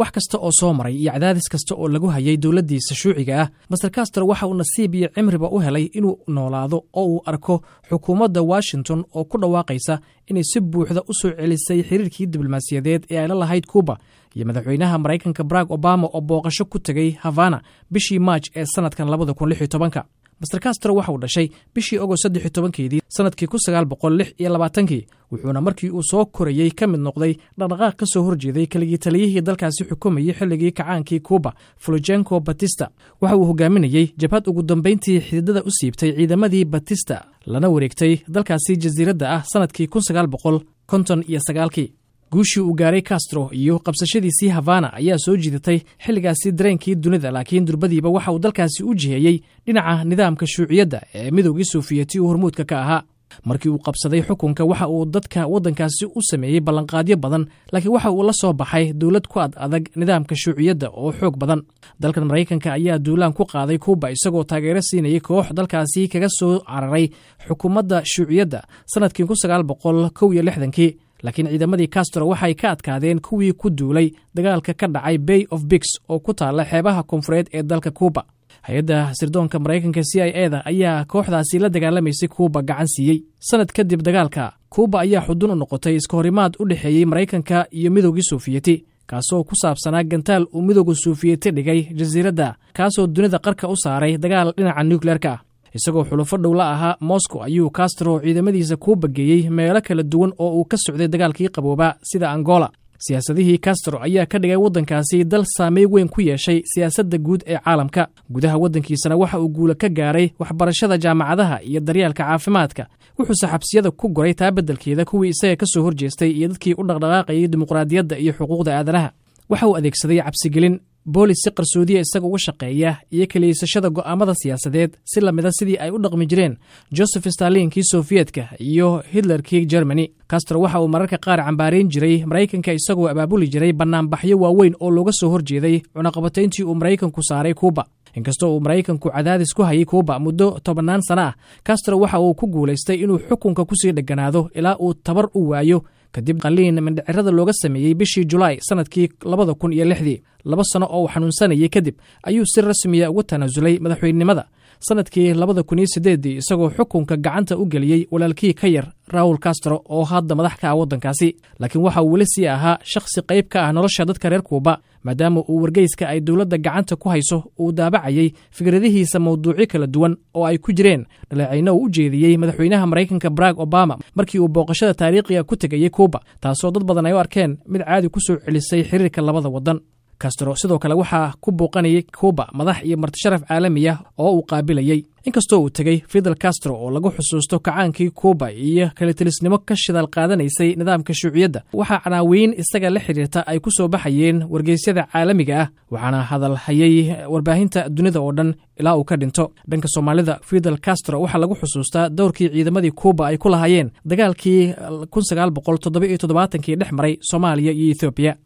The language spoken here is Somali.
wax kasta oo soo maray iyo cadaadis kasta oo lagu hayay dowladdiisa shuuciga ah master castro waxa uu nasiib iyo cimriba u helay inuu noolaado oo uu arko xukuumadda washington oo ku dhawaaqaysa inay si buuxda u soo celisay xiriirkii diblomaasiyadeed ee ay la lahayd kuuba iyo madaxweynaha maraykanka barack obama oo booqasho ku tegay havana bishii maaj ee sannadkan labada kun lix iyo tobanka master castro waxa uu dhashay bishii ogost saddex iyo tobankeedii sannadkii kun sagaal boqol lix iyo labaatankii wuxuuna markii uu soo korayey ka mid noqday dhaqdhaqaaq ka soo horjeeday keligii taliyihii dalkaasi xukumayey xilligii kacaankii kuuba fulujenko batista waxa uu hogaaminayey jabhad ugu dambayntii xididada u siibtay ciidamadii batista lana wareegtay dalkaasi jasiiradda ah sannadkii kun sagaal boqol konton iyo sagaalkii guushii uu gaaray castro iyo qabsashadiisii havana ayaa soo jiidatay xilligaasi dareenkii dunida laakiin durbadiiba waxa uu dalkaasi u jiheeyey dhinaca nidaamka shuuciyadda ee midoogii soofiyeti uu hormuudka ka ahaa markii uu qabsaday xukunka waxa uu dadka waddankaasi u sameeyey ballanqaadyo badan laakiin waxa uu la soo baxay dowlad ku ad adag nidaamka shuuciyadda oo xoog badan dalkan maraykanka ayaa duulaan ku qaaday kuuba isagoo taageero siinayay koox dalkaasi kaga soo cararay xukuumadda shuuciyadda sannadkii kun sagaal boqol kow iyo lixdankii laakiin ciidamadii castro waxay ka adkaadeen kuwii ku duulay dagaalka ka dhacay bay of bigs oo ku taalla xeebaha koonfureed ee dalka kuuba hay-adda sirdoonka maraykanka c i eda ayaa kooxdaasi la dagaalamaysay kuuba gacan siiyey sanad kadib dagaalka kuuba ayaa xudun u noqotay iska horimaad u dhexeeyey maraykanka iyo midoogii soofiyeti kaasoo ku saabsanaa gantaal uu midooga soofiyeti dhigay jasiiradda kaasoo dunida qarka u saaray dagaal dhinaca nukleerka ah isagoo xulufo dhow la ahaa moscow ayuu castro ciidamadiisa kuuba geeyey meelo kala duwan oo uu ka socday dagaalkii qaboobaa sida angola siyaasadihii castro ayaa ka dhigay waddankaasi dal saamey weyn ku yeeshay siyaasadda guud ee caalamka gudaha waddankiisana waxa uu guula ka gaaray waxbarashada jaamacadaha iyo daryeelka caafimaadka wuxuuse xabsiyada ku goray taa beddelkeeda kuwii isaga ka soo horjeestay iyo dadkii u dhaqdhaqaaqayay dimuqraadiyadda iyo xuquuqda aadanaha waxa uu adeegsaday cabsigelin boolis si qarsoodiya isaga uga shaqeeya iyo kaliisashada go'aamada siyaasadeed si lamida sidii ay u dhaqmi jireen joseph stalinkii sofiyeetka iyo hitlerkii germany castro waxa uu mararka qaar cambaarayn jiray maraykanka isagoo abaabuli jiray bannaanbaxyo waaweyn oo looga soo horjeeday cunaqabatayntii uu maraykanku saaray kuuba inkastoo uu maraykanku cadaadis ku hayay kuuba muddo tobannaan sana ah castro waxa uu ku guulaystay inuu xukunka kusii dheganaado ilaa uu tabar u waayo kadib qaliin mindhicirada looga sameeyey bishii julaay sannadkii labada kun iyo lixdii laba sano oo uu xanuunsanayay kadib ayuu si rasmiya uga tanaasulay madaxweynenimada sannadkii labada kun iyo siddeeddii isagoo xukunka gacanta u geliyey walaalkii ka yar raul castro oo hadda madax ka ah waddankaasi laakiin waxa uu weli sii ahaa shakhsi qayb ka ah nolosha dadka reer kuuba maadaama uu wargeyska ay dowladda gacanta ku hayso uu daabacayay fikradihiisa mawduucyo kala duwan oo ay ku jireen dhaleecayno uu u jeediyey madaxweynaha maraykanka barack obama markii uu booqashada taariikhiga ku tegayey kuuba taasoo dad badan ay u arkeen mid caadi ku soo celisay xiriirka labada waddan castro sidoo kale waxaa ku booqanayay kuuba madax iyo martisharaf caalami ah oo uu qaabilayey inkastoo uu tegey fidel castro oo lagu xusuusto kacaankii kuuba iyo kalitilisnimo ka shidaal qaadanaysay nidaamka shuuciyadda waxaa canaawiin isaga la xidhiirta ay ku soo baxayeen wargeysyada caalamiga ah waxaana hadal hayay warbaahinta dunida oo dhan ilaa uu ka dhinto dhanka soomaalida fidel castro waxaa lagu xusuustaa dowrkii ciidamadii kuuba ay ku lahaayeen dagaalkii kun sagaal boqol toddoba iyo toddobaatankii dhex maray soomaaliya iyo ethoobiya